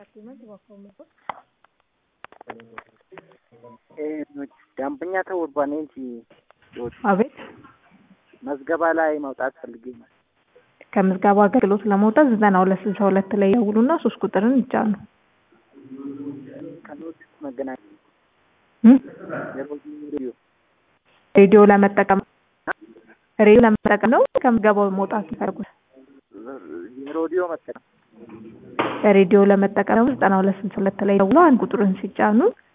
ደንበኛ ተወርቧል እንጂ አቤት መዝገባ ላይ መውጣት ፈልጌ ነው። ከምዝገባ አገልግሎት ለመውጣት ዘጠና ሁለት ስልሳ ሁለት ላይ ይደውሉና ሶስት ቁጥርን ይጫኑ። ከኖት መገናኛ እም? ሬዲዮ ሬዲዮ ለመጠቀም ሬዲዮ ለመጠቀም ነው ከምዝገባው መውጣት ይፈልጉት። የሬዲዮ መጠቀም ሬዲዮ ለመጠቀም ደግሞ ዘጠና ሁለት ስልሳ ሁለት ላይ ደውለው አንድ ቁጥርን ሲጫኑ